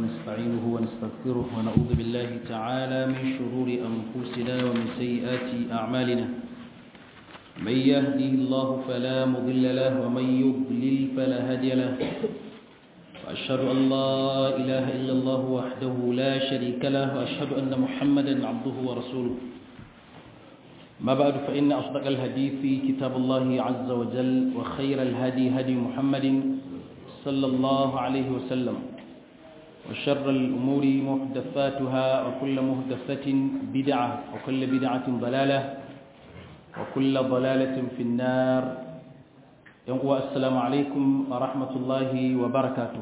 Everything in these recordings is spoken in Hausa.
ونستعينه ونستغفره ونعوذ بالله تعالى من شرور أنفسنا ومن سيئات أعمالنا من يهده الله فلا مضل له ومن يضلل فلا هادي له وأشهد أن لا إله إلا الله وحده لا شريك له وأشهد أن محمدا عبده ورسوله ما بعد فإن أصدق الحديث كتاب الله عز وجل وخير الهدي هدي محمد صلى الله عليه وسلم وشر الأمور محدثاتها وكل محدثة بدعة وكل بدعة ضلالة وكل ضلالة في النار ينقوى السلام عليكم ورحمة الله وبركاته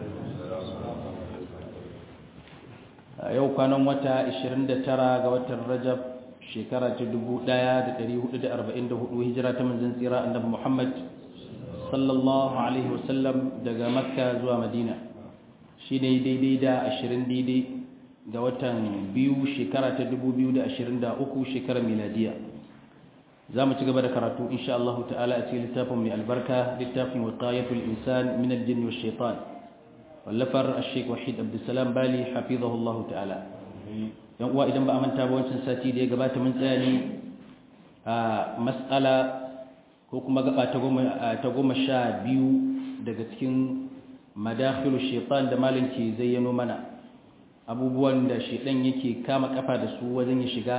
yau kwanan wata 29 ga watan rajab shekara ta 1444 hijira ta manzon tsira annabi Muhammad sallallahu alaihi wasallam daga makka zuwa madina shi ne daidai da 20 daidai ga watan biyu shekara ta 2023 shekarar miladiya za mu ci gaba da karatu insha Allah ta'ala a cikin littafin mai albarka littafin wiqayatul insan min al-jinn wash shaitan wallafar ash-shaykh wahid abdussalam bali hafizahullahu ta'ala yan uwa idan ba a manta ba wancan sati da ya gabata mun tsaya ne a mas'ala ko kuma gaba ta goma sha biyu daga cikin madakhilu shaitan da malin ke zayyano mana abubuwan da shaitan yake kama kafa da su wajen ya shiga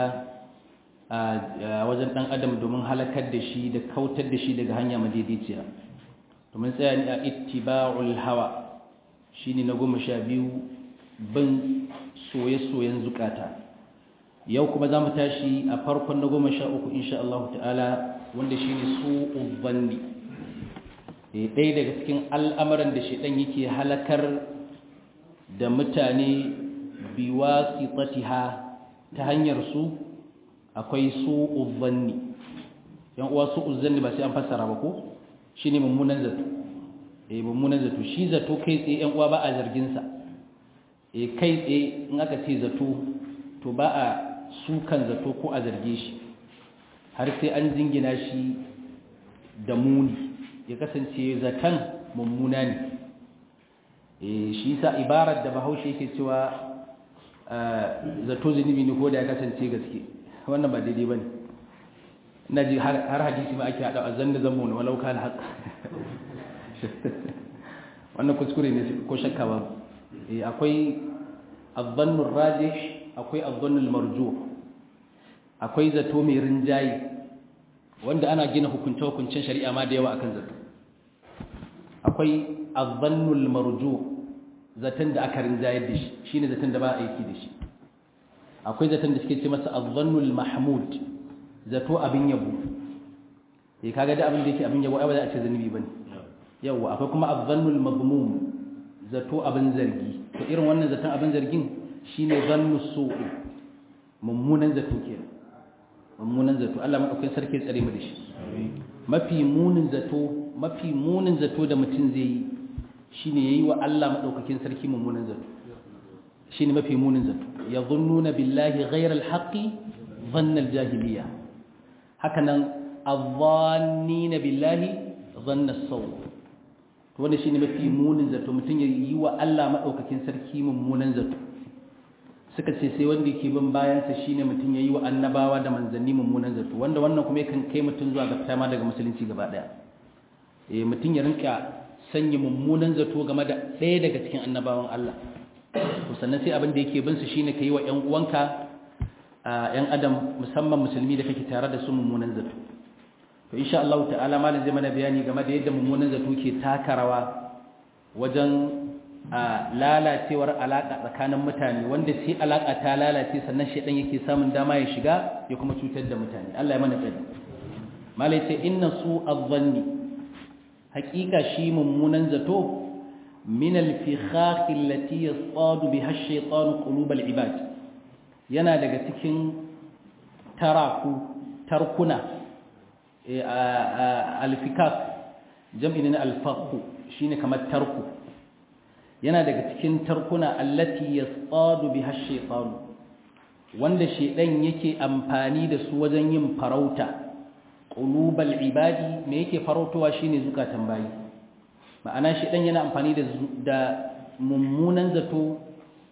a wajen dan adam domin halakar da shi da kautar da shi daga hanya madaidaiciya domin tsaya ne a ittiba'ul hawa shine na goma sha biyu bin soye-soyen zukata yau kuma za mu tashi a farkon na goma sha uku insha Allah ta'ala wanda shi ne su'ul zanni ɗaya daga cikin al'amuran da shaɗan yake halakar da mutane biwa sitatiha ta hanyar su akwai su'ul zanni yan uwa su'ul zanni ba sai an fassara ba ko shi ne mummunan zato eh mummunan zato shi zato kai tsaye yan uwa ba a zarginsa eh kai tsaye in aka ce zato to ba a sukan zato ko a zarge shi har sai an jingina shi da muni ya kasance zaton mummuna ne shi sa ibarar da bahaushe yake cewa zato zunubi ne ko da ya kasance gaske wannan ba daidai ba ne na ji har hadisi ma ake haɗa a zanna zammo na walau kan haka wannan kuskure ne ko shakka ba akwai azzannun rajih akwai azzannun marjuh akwai zato mai rinjaye wanda ana gina hukunce-hukuncen shari'a ma da yawa akan zato akwai azzannul marju zaton da aka rinjayar da shi shine zaton da ba a aiki da shi akwai zaton da suke ce masa azzannul mahmud zato abin yabo eh kaga da abin da yake abin yabo ai ba za a ce zanubi bane yawa akwai kuma azzannul madmum zato abin zargi to irin wannan zaton abin zargin shine zannu su'u mummunan zato kenan mummunan zato Allah madaukakin sarki tsare mu da shi mafi munin zato mafi munin zato da mutum zai yi shine yayi wa Allah madaukakin sarki mummunan zato shine mafi munin zato yadhunnuna billahi ghayra alhaqi dhanna aljahiliya hakanan adh-dhannina billahi dhanna as-saw to wannan shine mafi munin zato mutum yayi wa Allah madaukakin sarki mummunan zato suka ce sai wanda yake bin bayansa shine mutum yayi wa annabawa da manzanni mummunan zato wanda wannan kuma yakan kai mutum zuwa ga fitama daga musulunci gaba daya eh mutum ya rinka sanya mummunan zato game da ɗaya daga cikin annabawan Allah to sannan sai abin da yake bin su shine kai wa ƴan uwanka ƴan adam musamman musulmi da kake tare da su mummunan zato to insha Allah ta'ala malam zai mana bayani game da yadda mummunan zato ke taka rawa wajen a lalacewar alaƙa tsakanin mutane wanda sai alaƙa ta lalace sannan shaidan yake samun dama ya shiga ya kuma cutar da mutane Allah ya mana tsari malai ce inna su azzanni haƙiƙa shi mummunan zato min al-fikhakh allati yasadu biha ash-shaytanu qulub al-ibad yana daga cikin taraku tarkuna al-fikak jam'in al-fakhu shine kamar tarku yana daga cikin tarkuna allati yasadu biha ash-shaytan wanda shedan yake amfani da su wajen yin farauta qulubal ibadi me yake farautowa shine zukatan bayi ma'ana shedan yana amfani da da mummunan zato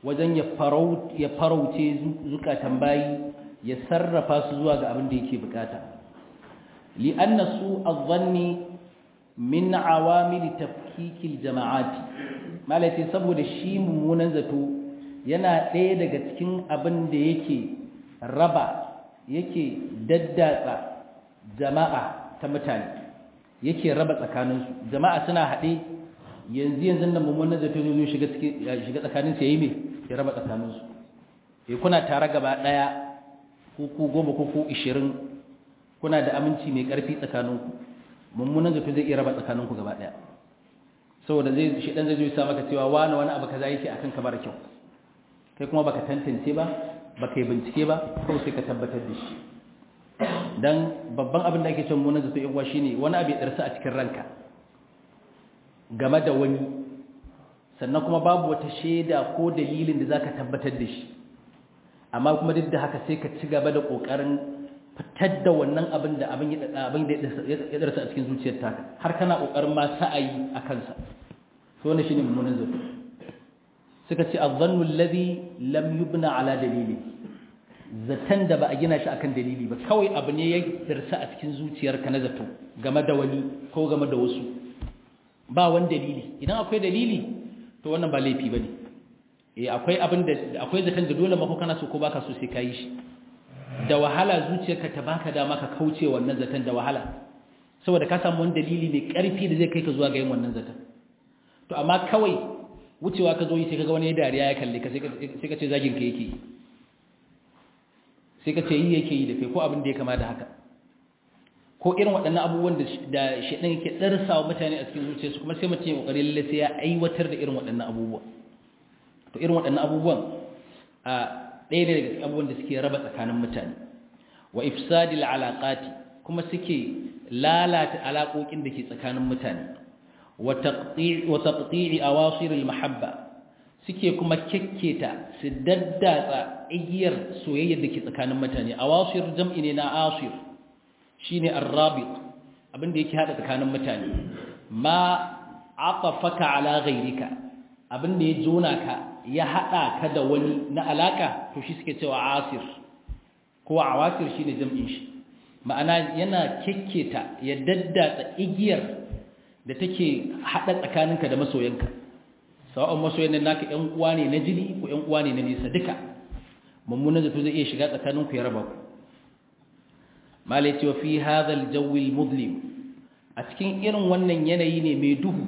wajen ya farauce zukatan bayi ya sarrafa su zuwa ga abin da yake bukata li'anna su adh-dhanni min awamil tafkikil jama'ati malai saboda shi mummunan zato yana ɗaya daga cikin abin da yake raba yake daddatsa jama'a ta mutane yake raba tsakaninsu jama'a suna haɗe yanzu yanzu nan mummunan zato zai shiga shiga tsakaninsu yayi me ya raba tsakaninsu eh kuna tare gaba ɗaya ko ku goma ko ku ishirin kuna da aminci mai ƙarfi tsakaninku mummunan zato zai iya raba tsakaninku gaba ɗaya saboda zai shi dan zai zo ya sa maka cewa wani wani abu kaza yake akan ka mara kyau kai kuma baka tantance ba baka yi bincike ba kawai sai ka tabbatar da shi dan babban abin da ake cewa mummunan zato yawa shine wani abu ya darsa a cikin ranka game da wani sannan kuma babu wata shaida ko dalilin da zaka tabbatar da shi amma kuma duk da haka sai ka ci gaba da kokarin fitar da wannan abin da abin abin da ya darsa a cikin zuciyar taka har kana kokarin ma sa'ayi a kansa to wannan shine mummunan zato suka ce adh-dhannu alladhi lam yubna ala dalili zatan da ba a gina shi akan dalili ba kawai abu ne ya darsa a cikin zuciyarka na zato game da wani ko game da wasu ba wani dalili idan akwai dalili to wannan ba laifi bane eh akwai abin da akwai zaton da dole ma ko kana so ko baka so sai kai shi da wahala zuciyarka ta baka dama ka kauce wannan zaton da wahala saboda ka samu wani dalili mai karfi da zai kai ka zuwa ga yin wannan zaton to amma kawai wucewa ka zo yi sai kaga wani dariya ya kalle ka sai ka ce zagin ka yake sai ka ce yi yake yi da kai ko abin da ya kama da haka ko irin waɗannan abubuwan da shaɗin yake ɗarsa wa mutane a cikin zuciyarsu kuma sai mutum ya ƙoƙari lalle sai ya aiwatar da irin waɗannan abubuwa to irin waɗannan abubuwan a ɗaya ne daga cikin abubuwan da suke raba tsakanin mutane wa ifsadil alaqati kuma suke lalata alaƙoƙin da ke tsakanin mutane wa taqti'i wa taqti'i awasir al mahabba suke kuma kekketa su daddatsa igiyar soyayyar da ke tsakanin mutane awasir jam'i ne na asir shine ar-rabit abinda yake hada tsakanin mutane ma atafaka ala ghayrika abinda ya jona ka ya hada ka da wani na alaka to shi suke cewa asir ko awasir shine jam'in shi ma'ana yana kekketa ya daddatsa igiyar da take hada tsakaninka da masoyanka sawa'un masoyan nan naka ƴan uwa ne na jini ko ƴan uwa ne na nisa duka mummunan zato zai iya shiga tsakaninku ya raba ku malai ce wa fi hadhal jawi mudlim a cikin irin wannan yanayi ne mai duhu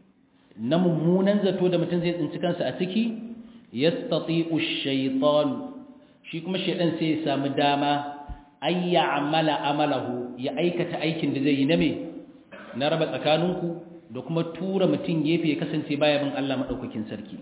na mummunan zato da mutum zai tsinci kansa a ciki yastati'u ash-shaytan shi kuma shaydan sai ya samu dama ay ya'mala amalahu ya aikata aikin da zai yi na me na raba tsakaninku da kuma tura mutum gefe ya kasance baya bin Allah madaukakin sarki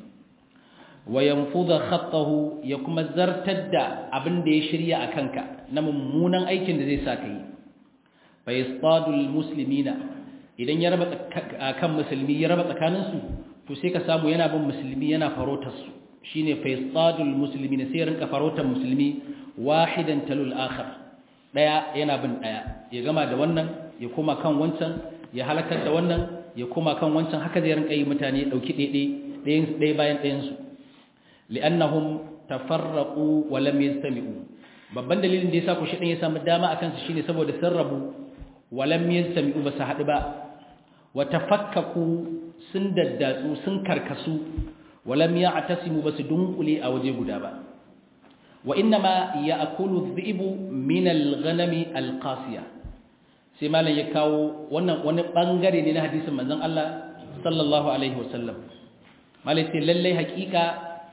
wa yanfudha khattahu ya kuma zartar da abin da ya shirya a kanka na mummunan aikin da zai sa ka yi fa yastadul muslimina idan ya raba kan musulmi ya raba tsakaninsu to sai ka samu yana bin musulmi yana farotar su shine fa yastadul muslimina sai rinka farotar musulmi wahidan talul akhar daya yana bin daya ya gama da wannan ya koma kan wancan ya halakar da wannan ya koma kan wancan haka zai rinka yi mutane dauki ɗaya ɗaya bayan ɗayan su li'annahum tafarraqu wa lam yastami'u babban dalilin da yasa ku shi ya samu dama akan su shine saboda sun rabu wa lam yastami'u ba su hadu ba wa tafakkaku sun daddatsu sun karkasu wa lam ya'tasimu ba su dunkule a waje guda ba wa innama ya'kulu dhi'bu min al-ghanami al-qasiya sai malam ya kawo wannan wani bangare ne na hadisin manzon Allah sallallahu alaihi wasallam malai sai lalle hakika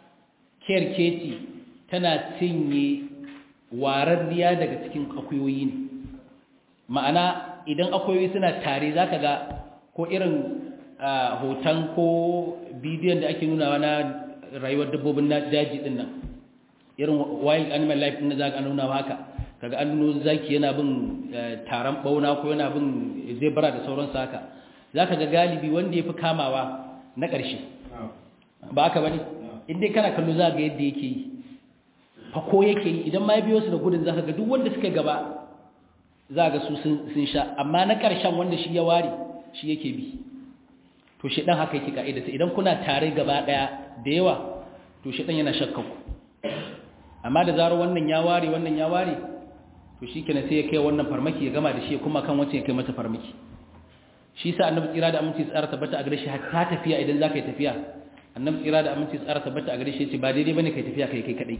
kerkeci tana cinye wararriya daga cikin akuyoyi ne ma'ana idan akuyoyi suna tare za ka ga ko irin hoton ko bidiyon da ake nunawa na rayuwar dabbobin na daji din nan irin wild animal life din da za ka nuna haka kaga an nuno zaki yana bin taron bauna ko yana bin zebra da sauransu haka za ka ga galibi wanda ya fi kamawa na ƙarshe ba haka ba ne inda kana kallo za ga yadda yake yi fako yake yi idan ma ya biyo su da gudun za ka ga duk wanda suka gaba za ga su sun sha amma na ƙarshen wanda shi ya ware shi yake bi to shi ɗan haka yake ka'idata idan kuna tare gaba ɗaya da yawa to shedan yana shakka ku amma da zarar wannan ya ware wannan ya ware to shikenan sai ya kai wannan farmaki ya gama da shi kuma kan wancan ya kai mata farmaki shi sa annabi tsira da aminci tsara tabbata a gare shi hatta tafiya idan zaka yi tafiya annabi tsira da aminci tsara tabbata a gare shi yace ba daidai bane kai tafiya kai kai kadai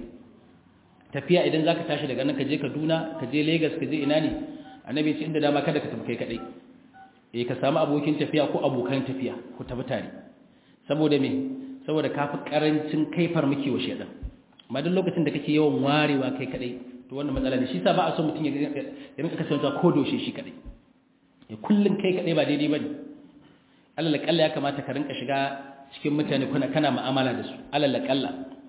tafiya idan zaka tashi daga nan ka je Kaduna ka je Lagos ka je ina ne annabi ya ce inda dama kada ka tafi kai kadai eh ka samu abokin tafiya ko abokan tafiya ku tafi tare saboda me saboda kafi karancin kai farmaki wa shedan amma duk lokacin da kake yawan warewa kai kadai to wannan matsala ne shi sa ba a so mutum ya rinka kasancewa ko doshe shi kadai ya kullun kai kadai ba daidai bane alal kalla ya kamata ka rinka shiga cikin mutane kuna kana mu'amala da su alal kalla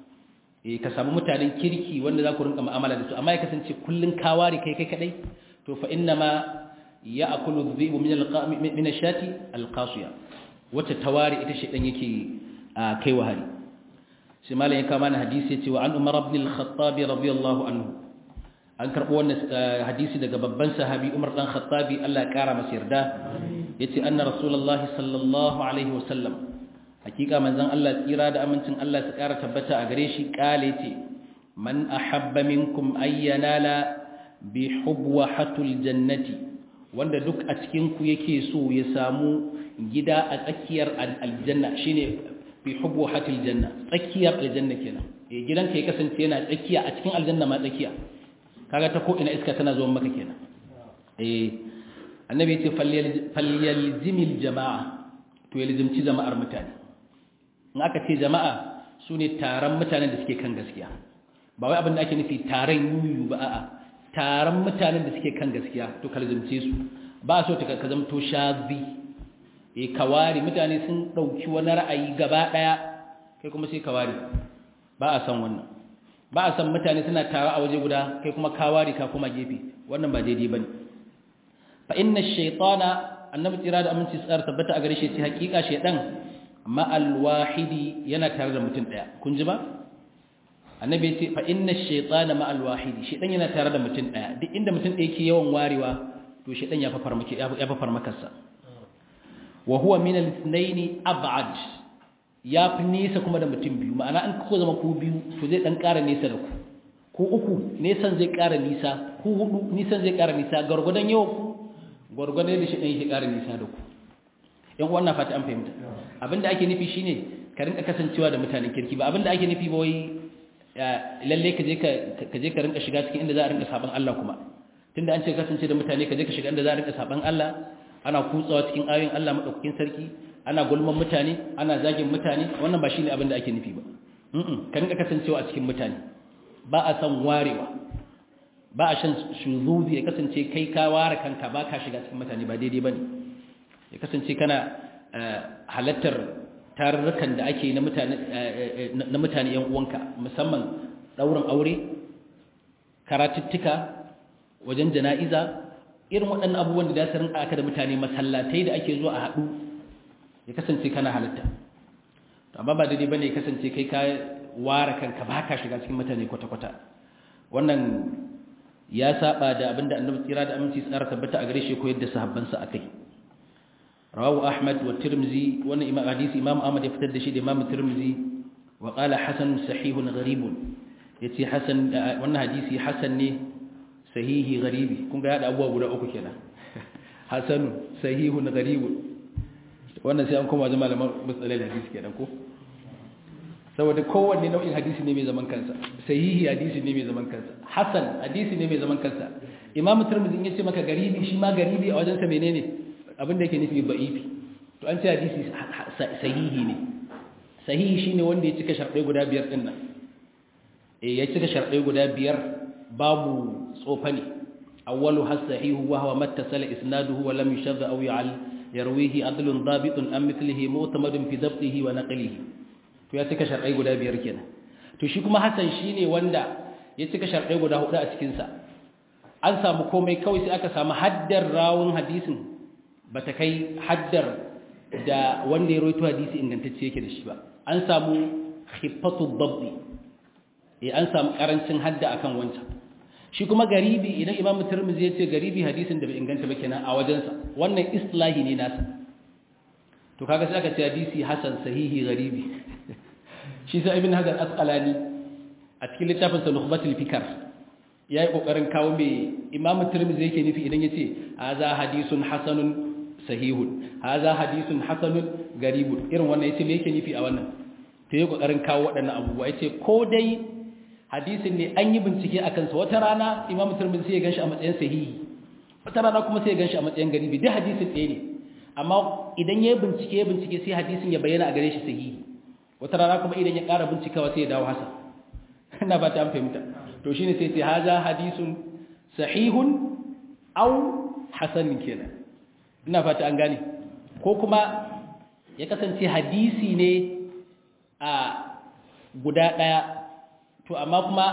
eh ka samu mutanen kirki wanda za ku rinka mu'amala da su amma ya kasance kullun ka ware kai kai kadai to fa inna ma ya'kulu dhibu min al min ash-shati al-qasiya wata tawari ita shedan yake kai wa hari sai malam ya kama na hadisi yace wa an umar ibn al-khattab radiyallahu anhu an karbo wannan hadisi daga babban sahabi umar dan khattabi Allah ya kara masa yarda yace anna rasulullahi sallallahu alaihi wasallam hakika manzon Allah tsira da amincin Allah su kara tabbata a gare shi kale yace man ahabba minkum ayyanala bi hubwahatul jannati wanda duk a cikin ku yake so ya samu gida a tsakiyar aljanna shine bi hubwahatil janna tsakiyar aljanna kenan eh gidanka ya kasance yana tsakiya a cikin aljanna ma tsakiya kaga ta ko ina iska tana zuwa maka kenan eh annabi yace falyalzimil jama'a to yalzimci jama'ar mutane in aka ce jama'a sune taron mutanen da suke kan gaskiya ba wai abin da ake nufi taron yuyu ba a'a taron mutanen da suke kan gaskiya to kalzimce su ba so ta ka zamto shazi eh kawari mutane sun dauki wani ra'ayi gaba daya kai kuma sai kawari ba a san wannan ba a san mutane suna tare a waje guda kai kuma kawari ka kuma gefe wannan ba daidai bane fa inna ash-shaytana annabi tsira da aminci tsar tabbata a gare shi ce hakika shaydan ma'al wahidi yana tare da mutum daya kun ji ba annabi ya ce fa inna ash-shaytana ma'al wahidi shaydan yana tare da mutum daya duk inda mutum ɗaya ke yawan warewa to shaydan ya fa farmaki ya fa farmakarsa wa huwa min al-ithnayn ab'ad ya fi nesa kuma da mutum biyu ma'ana an ko zama ku biyu to zai dan ƙara nesa da ku ko uku nesan zai ƙara nisa ku hudu nisan zai ƙara nisa gargwadon yau ku gargwadon da shi ɗan yake ƙara nisa da ku yan uwan na fata an fahimta abinda ake nufi shine ka rinka kasancewa da mutanen kirki ba abinda ake nufi ba wai lalle ka je ka je ka rinka shiga cikin inda za a rinka saban Allah kuma tunda an ce kasance da mutane ka je ka shiga inda za a rinka saban Allah ana kutsawa cikin ayoyin Allah madaukakin sarki ana gulman mutane ana zagin mutane wannan ba shine abin da ake nufi ba ka rinka kasancewa a cikin mutane ba a san warewa ba a shan shuzuzi ya kasance kai ka ware kanka ba ka shiga cikin mutane ba daidai bane ya kasance kana halattar tarurrukan da ake na mutane na mutane yan uwanka musamman daurin aure karatuttuka wajen jana'iza irin waɗannan abubuwan da za su rinka aka da mutane masallatai da ake zuwa a haɗu ya kasance kana halitta amma ba daidai bane ya kasance kai ka ware kanka ba ka shiga cikin mutane kwata-kwata wannan ya saba da abinda annabi tsira da aminci tsara tabbata a gare shi ko yadda sahabbansa akai rawahu ahmad wa tirmizi wannan imam hadisi imam ahmad ya fitar da shi da imam tirmizi wa qala hasan sahihun gharibun yace hasan wannan hadisi hasan ne sahihi gharibi kun ga ya da abubuwa guda uku kenan hasan sahihun gharibun wannan sai an koma zama malaman matsalar hadisi kenan ko saboda kowanne nau'in hadisi ne mai zaman kansa sahihi hadisi ne mai zaman kansa hasan hadisi ne mai zaman kansa imam tirmidhi yace maka garibi shi ma garibi a wajensa menene abin da yake nufi ba'ifi to an ce hadisi sahihi ne sahihi shine wanda ya cika sharɗai guda biyar din nan eh ya cika sharɗai guda biyar babu tsofani awwalu has-sahihu wa huwa mattasala isnaduhu wa lam yushadda aw ya'al yarwihi adlun dabitun am mithlihi mu'tamadun fi dabtihi wa naqlihi to ya cika sharɗai guda biyar kenan to shi kuma hasan shine wanda ya cika sharɗai guda hudu a cikin sa an samu komai kawai sai aka samu haddar rawun hadisin bata kai haddar da wanda ya rawaito hadisi ingantacce yake da shi ba an samu khifatu dabbi eh an samu karancin hadda akan wancan shi kuma garibi idan imam tirmidhi ya ce garibi hadisin da bai inganta ba kenan a wajensa wannan islahi ne nasa to kaga sai aka ce hadisi hasan sahihi garibi shi sai ibn hajar asqalani a cikin littafin sa nukhbatul fikr yayi kokarin kawo me imam tirmidhi yake nufi idan yace hadha hadisun hasanun sahihun hadha hadisun hasanun garibun irin wannan yace me yake nufi a wannan to yayi kokarin kawo waɗannan abubuwa yace ko dai hadisin ne an yi bincike akan sa wata rana imam tirmidhi sai ya ganshi a matsayin sahihi wata rana kuma sai ya ganshi a matsayin garibi duk hadisin ɗaya ne amma idan ya bincike ya bincike sai hadisin ya bayyana a gare shi sahihi wata rana kuma idan ya ƙara bincikawa sai ya dawo hasan ina ba ta fahimta to shine sai sai haza hadisun sahihun aw hasanin kenan ina fata an gane ko kuma ya kasance hadisi ne a guda ɗaya to amma kuma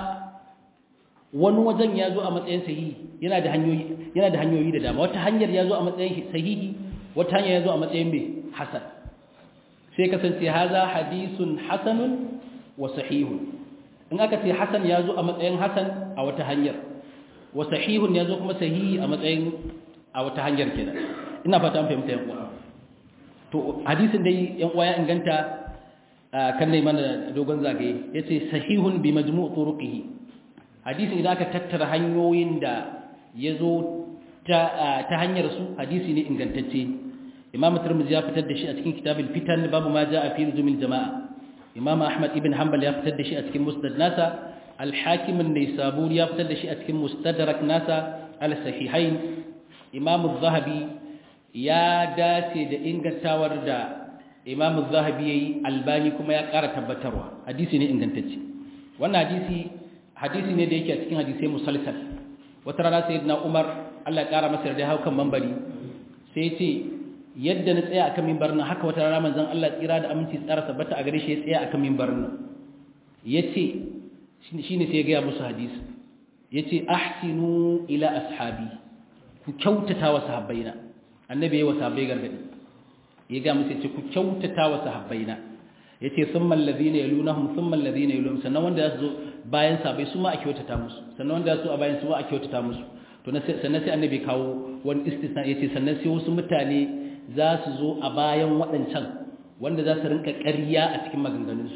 wani wajen ya zo a matsayin sahihi yana da hanyoyi yana da hanyoyi da dama wata hanyar ya zo a matsayin sahihi wata hanyar ya zo a matsayin mai hasan sai kasance haza hadisun hasanun wa sahihun in aka ce hasan ya zo a matsayin hasan a wata hanyar wa sahihun ya zo kuma sahihi a matsayin a wata hanyar kenan ina fata an fahimta yan uwa to hadisin dai yan uwa ya inganta kan dai mana dogon zagaye yace sahihun bi majmu' turuqihi hadisin idan aka tattara hanyoyin da yazo ta ta hanyar su hadisi ne ingantacce imam tirmidhi ya fitar da shi a cikin kitabul fitan babu ma jaa fi luzumil jamaa imam ahmad ibn hanbal ya fitar da shi a cikin musnad nasa al-hakim an-naisaburi ya fitar da shi a cikin mustadrak nasa al-sahihain imam az-zahabi ya dace da ingantawar da imam az-zahabi yayi albani kuma ya ƙara tabbatarwa hadisi ne ingantacce wannan hadisi hadisi ne da yake a cikin hadisai musalsal wata rana sayyidina umar Allah ya ƙara masa da haukan mambari sai ya ce yadda na tsaya akan mimbarin nan haka wata rana manzon Allah tsira da aminci tsara tabbata a gare shi ya tsaya akan mimbarin nan yace shine sai ya ga musu hadisi yace ahsinu ila ashabi ku kyautata wa sahabbaina annabi yayi wa sahabbai gargadi ya ga musu yace ku kyautata wa sahabbaina yace thumma alladhina yalunhum thumma alladhina yalunhum sannan wanda zasu zo bayan sahabbai su ma a kyautata musu sannan wanda zasu a bayan su ma a kyautata musu to sannan sai annabi kawo wani istisna yace sannan sai wasu mutane za su zo a bayan waɗancan wanda za su rinka ƙarya a cikin maganganunsu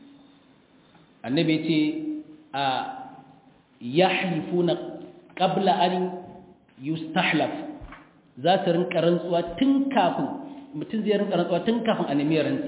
annabi ce a ya halifu na ƙabla an yustahlaf za su rinka rantsuwa tun kafin mutum zai rinka rantsuwa tun kafin a nemi rantsi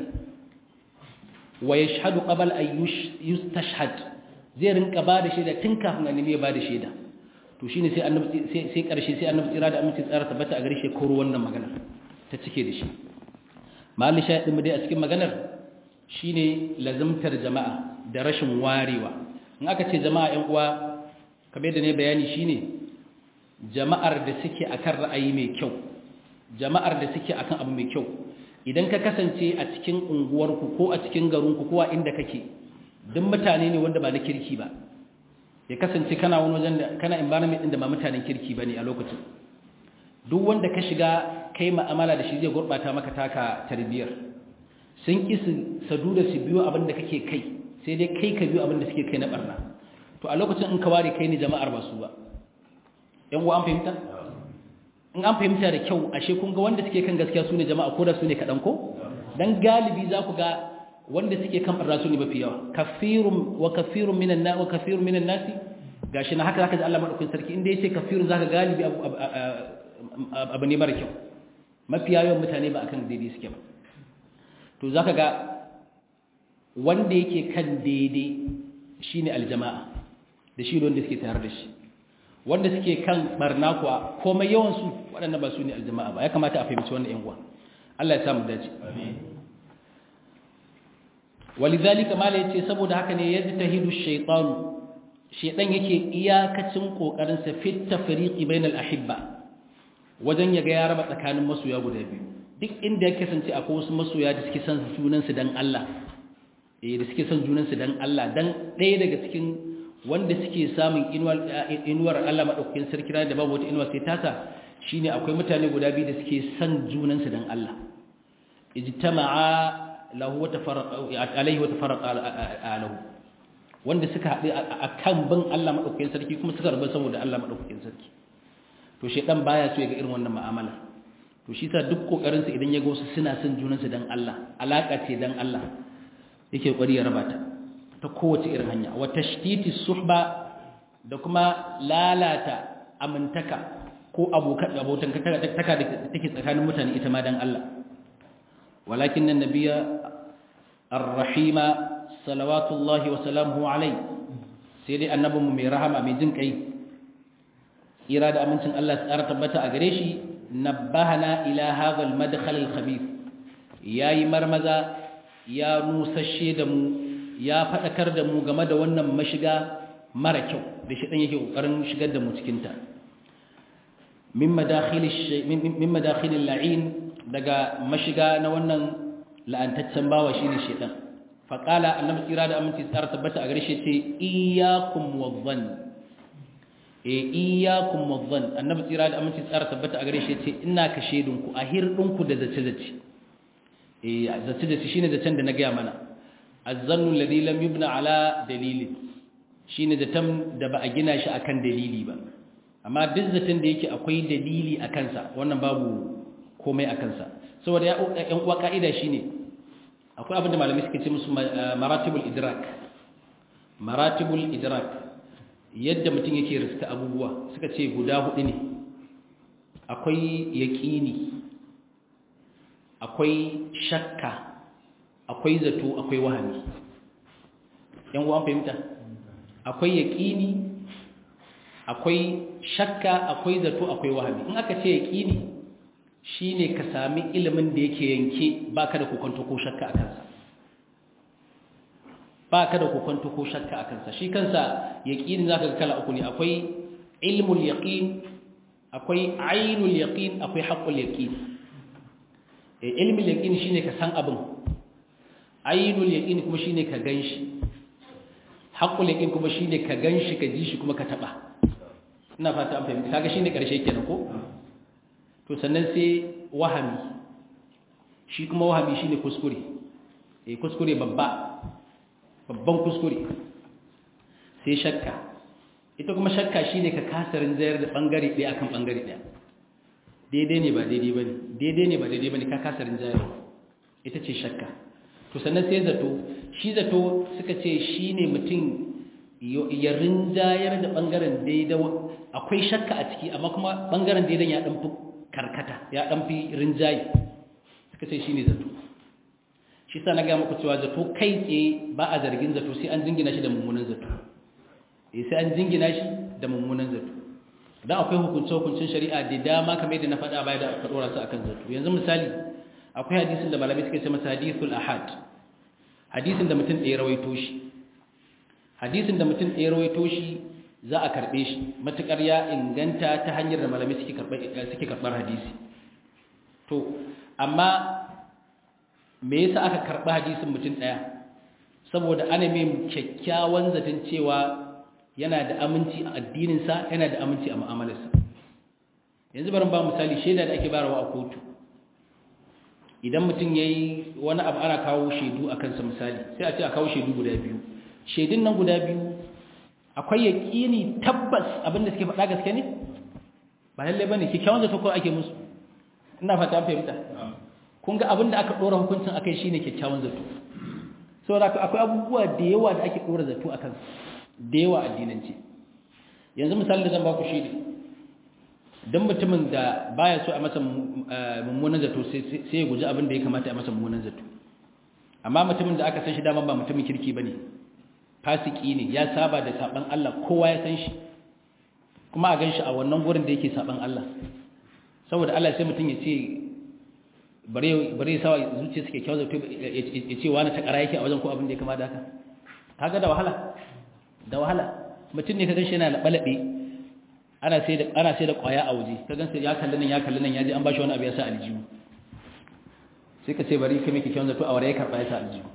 wa ya shahadu ƙabal a yustashhad zai rinka ba da shaida tun kafin a nemi ba da shaida to shine sai annabi sai ƙarshe sai annabi tsira da aminci tsara tabbata a gare shi koro wannan maganar ta cike da shi mali shaɗin mu dai a cikin maganar shine lazimtar jama'a da rashin warewa in aka ce jama'a ƴan uwa kamar da ne bayani shine jama'ar da suke akan ra'ayi mai kyau jama'ar da suke akan abu mai kyau idan ka kasance a cikin unguwarku ko a cikin garinku ko a inda kake duk mutane ne wanda ba na kirki ba ya kasance kana wani wajen da kana environment din da ba mutanen kirki bane a lokacin duk wanda ka shiga kai ma'amala da shi zai gurbata maka taka tarbiyar sun ki su sadu da su biyo abin da kake kai sai dai kai ka biyo abin da suke kai na barna to a lokacin in ka ware kai ne jama'ar ba su ba yan uwa an fahimta in an fahimta da kyau ashe kun ga wanda suke kan gaskiya su ne jama'a ko da su ne kaɗan ko dan galibi za ku ga wanda suke kan barna su ne mafi yawa kafirun wa kafirun minan na wa kafirun minan nasi gashi na haka zaka ji Allah madaukakin sarki inda yace kafirun zaka galibi abu ne mara kyau mafiya yawan mutane ba akan daidai suke ba to zaka ga wanda yake kan daidai shine aljama'a da shi wanda suke tare da shi wanda suke kan barna kuwa komai yawan su waɗannan ba su ne aljama'a ba ya kamata a fahimci wannan yan uwa Allah ya samu dace walidhalika mala yace saboda haka ne yajtahidu ash-shaytanu shaytan yake iyakacin kokarin sa fit tafriqi bainal ahibba wajen ya ga ya raba tsakanin masoya guda biyu duk inda ya kasance akwai wasu masoya da suke son junansu dan Allah eh da suke son junansu dan Allah dan ɗaya daga cikin wanda suke samun inuwar inuwar Allah madaukakin sarki da babu wata inuwa sai tasa shine akwai mutane guda biyu da suke son junansu dan Allah ijtama'a lahu wa tafarraqa alayhi wa tafarraqa alahu wanda suka haɗu akan bin Allah madaukakin sarki kuma suka rabu saboda Allah madaukakin sarki to shedan baya so ya ga irin wannan mu'amala to shi sa duk kokarin sa idan ya ga wasu suna son junan su dan Allah alaka ce dan Allah yake kokari ya raba ta ta kowace irin hanya wa tashtiti suhba da kuma lalata amintaka ko abokan abotan taka da take tsakanin mutane ita ma dan Allah walakin nan nabiya ar-rahima salawatullahi wa salamuhu alayhi sai dai annabinmu mai rahama mai jin kai ira da amincin Allah tsara tabbata a gare shi nabbahana ila hadha al-madkhal al-khabith yayi marmaza ya nusashe da mu ya fadakar da mu game da wannan mashiga mara kyau da shi dan yake kokarin shigar da mu cikin ta min madakhil min madakhil al-la'in daga mashiga na wannan la'antaccen bawa shine shedan faqala annabi tsira da aminci tsara tabbata a gare shi ce iyyakum wadhann e iyyakum wadhann annabi tsira da aminci tsara tabbata a gare shi ce ina ka shedun ku a hirdin ku da zace zace eh zace zace shine zacen da na ga mana azzannu alladhi lam yubna ala dalilin shine zaton da ba a gina shi akan dalili ba amma duk zaton da yake akwai dalili a kansa wannan babu komai a kansa saboda yan uwa ka'ida shine akwai abin da malamai suke ce musu maratibul idrak maratibul idrak yadda mutum yake riska abubuwa suka ce guda hudu ne akwai yaƙini akwai shakka akwai zato akwai wahami yan uwan fahimta akwai yaƙini akwai shakka akwai zato akwai wahami in aka ce yaƙini shine ka sami ilimin da yake yanke baka da kokonto ko shakka a kansa baka da kokonto ko shakka a kansa shi kansa yaqini zaka ga kala uku ne akwai ilmul yaqin akwai ainul yaqin akwai haqqul yaqin eh ilmul yaqin shine ka san abin ainul yaqin kuma shine ka ganshi haqqul yaqin kuma shine ka ganshi ka ji shi kuma ka taba ina fata an fahimta kaga shine karshe kenan ko to sannan sai wahami shi kuma wahami shine kuskure eh kuskure babba babban kuskure sai shakka ita kuma shakka shine ka kasarin zayar da bangare ɗaya akan bangare ɗaya daidai ne ba daidai bane daidai ne ba daidai bane ka kasarin zayar ita ce shakka to sannan sai zato shi zato suka ce shine mutum ya rinjayar da bangaren daidai akwai shakka a ciki amma kuma bangaren daidan ya dan fi karkata ya dan fi rinjaye suka ce shine zato shi sa na ga muku cewa zato kai tsaye ba a zargin zato sai an jingina shi da mummunan zato eh sai an jingina shi da mummunan zato dan akwai hukunce hukuncin shari'a da dama kamar yadda na faɗa baya da aka dora su akan zato yanzu misali akwai hadisin da malamai suka ce masa hadithul ahad hadisin da mutum ɗaya rawaito shi hadisin da mutum ɗaya rawaito shi za a karɓe shi matuƙar ya inganta ta hanyar da malamai suke karɓar hadisi to amma me yasa aka karɓi hadisin mutum ɗaya saboda ana mai kyakkyawan zaton cewa yana da aminci a addininsa yana da aminci a mu'amalarsa yanzu barin ba misali shaida da ake barawa a kotu idan mutum ya yi wani abu ana kawo shaidu a kansa misali sai a ce a kawo shaidu guda biyu shaidun nan guda biyu akwai yaƙini tabbas abinda suke faɗa gaske ne ba lallai ba ne kyakkyawan zato ko ake musu ina fata fahimta kun ga abinda aka ɗora hukuncin akai shine kyakkyawan zato saboda akwai abubuwa da yawa da ake ɗora zato akan da yawa addinance yanzu misali da zan ba ku shi ne don mutumin da baya so a masa mummunan zato sai ya guji abin da ya kamata a masa mummunan zato amma mutumin da aka san shi daman ba mutumin kirki ba ne fasiki ne ya saba da saban Allah kowa ya san shi kuma a gan shi a wannan gurin da yake saban Allah saboda Allah sai mutum ya ce bare ya sawa zuciya suke kyau zato ya ce wani ta kara yake a wajen ko abin da ya kama da haka kaga da wahala da wahala mutum ne ka gan shi yana laɓe ana sai da ana sai da kwaya a waje ka gansa ya kalli nan ya kalli nan ya ji an bashi wani abu ya sa aljihu sai ka ce bari ka miki kyawun zato a wara ya karba ya sa aljihu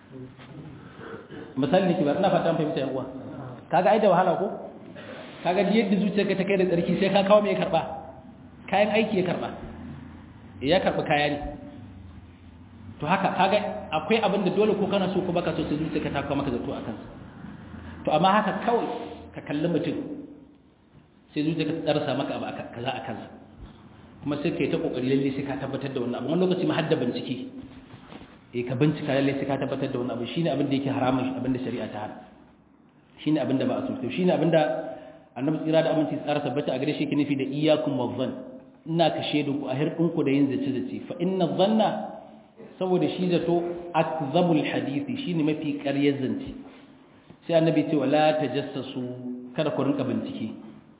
misali ne ki ba ina fata fahimta yan uwa kaga ai da wahala ko kaga yadda zuciyarka ta kai da tsarki sai ka kawo me ya karba kayan aiki ya karba ya karba kaya ne to haka kaga akwai abin da dole ko kana so ko baka so sai zuciyarka ta kawo maka zato a kansa to amma haka kawai ka kalli mutum sai zuciya ka tsarsa maka abu kaza a kansa kuma sai ka yi ta kokari lalle sai ka tabbatar da wannan abu wani lokaci ma hadda bincike eh ka bincika lalle sai ka tabbatar da wani abu shine abin da yake haramun abin da shari'a ta hana shine abin da ba a so to shine abin da annabi tsira da aminci tsara tabbata a gare shi ke nufi da iyyakum wadhann ina ka shedu ku a hirdin ku da yin zace zace fa inna dhanna saboda shi zato akzabul hadisi shine mafi ƙaryar zance sai annabi ce wala tajassasu kada ku rinka bincike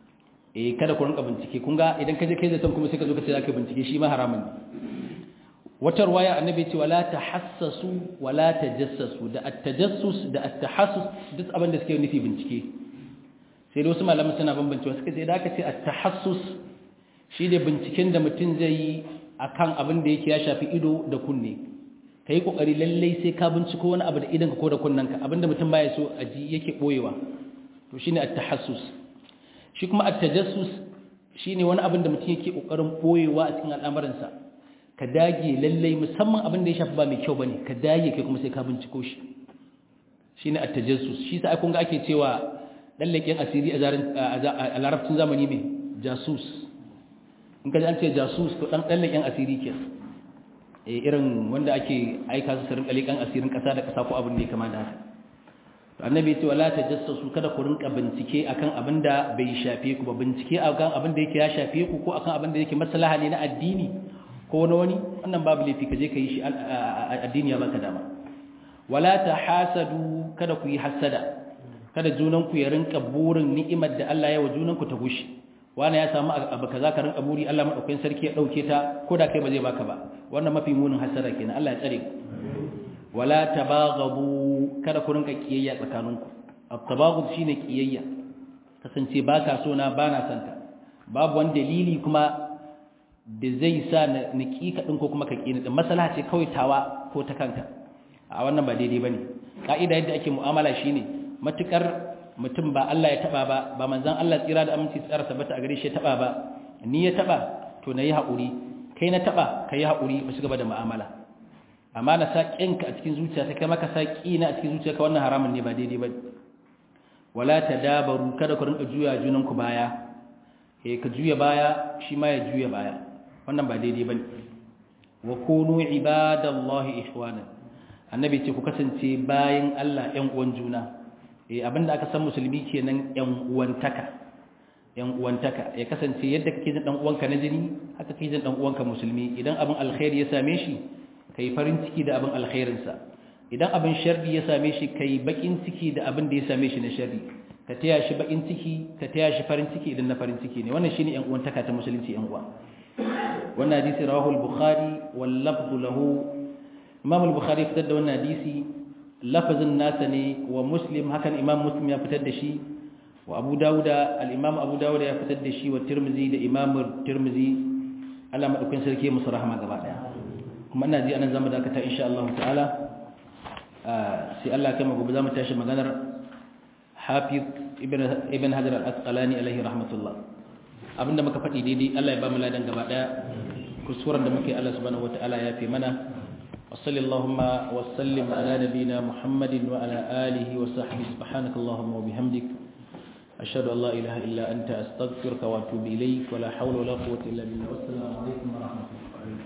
eh kada ku rinka bincike kun ga idan ka je kai zaton kuma sai ka zo ka ce zaka bincike shi ma haramun wata ruwaya annabi ce wala tahassasu wala tajassasu da at-tajassus da at-tahassus duk abin da suke nufi bincike sai da wasu malaman suna bambancewa suka ce da aka ce at-tahassus shi da binciken da mutum zai yi akan abin da yake ya shafi ido da kunne ka yi ƙoƙari lallai sai ka binciko wani abu da idanka ko da kunnanka abinda mutum baya so a ji yake ɓoyewa to shi ne attahassus shi kuma attajassus shi ne wani abin da mutum yake ƙoƙarin ɓoyewa a cikin al'amuransa ka dage lallai musamman abin da ya shafi ba mai kyau ba ne ka dage kai kuma sai ka binciko shi shi ne attajassus shi sa kun ga ake cewa lallaƙen asiri a larabcin zamani mai jasus in ka ji an ce jasus to ɗan lallaƙen asiri kenan irin wanda ake aika su sarin kalikan asirin kasa da kasa ko abin da ya kama da haka to annabi ce wala tajassasu kada ku rinka bincike akan abin da bai shafe ku ba bincike akan abin da yake ya shafe ku ko akan abin da yake maslaha ne na addini ko na wani wannan babu laifi ka je ka yi shi addini ya baka dama wala tahasadu kada ku yi hasada kada junan ku ya rinka burin ni'imar da Allah ya wa junan ku ta gushi wani ya samu abu kaza ka rinka buri Allah madaukakin sarki ya dauke ta ko da kai ba zai baka ba wannan mafi munin hasara kenan Allah ya tsare ku wala tabaghabu kada ku rinka kiyayya tsakaninku at-tabaghud shine kiyayya kasance baka so na bana santa babu wani dalili kuma da zai sa na niki ka din ko kuma ka kini din masala ce kawai tawa ko ta kanka a wannan ba daidai bane kaida yadda ake mu'amala shine matukar mutum ba Allah ya taba ba ba manzon Allah tsira da aminci tsara tabbata a gare shi ya taba ba ni ya taba to nayi haƙuri kai na taba kai haƙuri mu shiga da mu'amala amma na sa kinka a cikin zuciya ta kai maka sa kina a cikin zuciya ka wannan haramun ne ba daidai ba wala tadabaru kada ku rinka juya junan ku baya eh ka juya baya shi ma ya juya baya wannan ba daidai bane wa kunu ibadallahi ihwana annabi ce ku kasance bayan Allah ƴan uwan juna eh abinda aka san musulmi kenan ƴan uwantaka ƴan uwantaka ya kasance yadda kake jin dan uwanka na jini haka kake jin dan uwanka musulmi idan abin alkhairi ya same shi kai farin ciki da abin alkhairin sa idan abin sharri ya same shi kai bakin ciki da abin da ya same shi na sharri ka taya shi bakin ciki ka taya shi farin ciki idan na farin ciki ne wannan shine ƴan uwantaka ta musulunci ƴan uwa wannan hadisi rawahu al-bukhari wal lafzu lahu imam al-bukhari fitar da wannan hadisi lafazin nasa ne wa muslim hakan imam muslim ya fitar da shi wa abu dawuda al-imam abu dawuda ya fitar da shi wa tirmizi da imam tirmizi Allah madaukakin sarki musu rahama gaba daya kuma ina ji anan zamu dakata insha Allah ta'ala sai Allah kai mu gobe zamu tashi maganar Hafiz ibn ibn Hajar al-Asqalani alaihi rahmatullah abinda muka faɗi daidai Allah ya ba mu ladan gaba daya kusuran da muke Allah subhanahu wataala ya fi mana وصل اللهم وسلم على نبينا محمد وعلى آله وصحبه سبحانك اللهم وبحمدك أشهد أن لا إله إلا أنت أستغفرك وأتوب إليك ولا حول ولا قوة إلا بالله والسلام عليكم ورحمة الله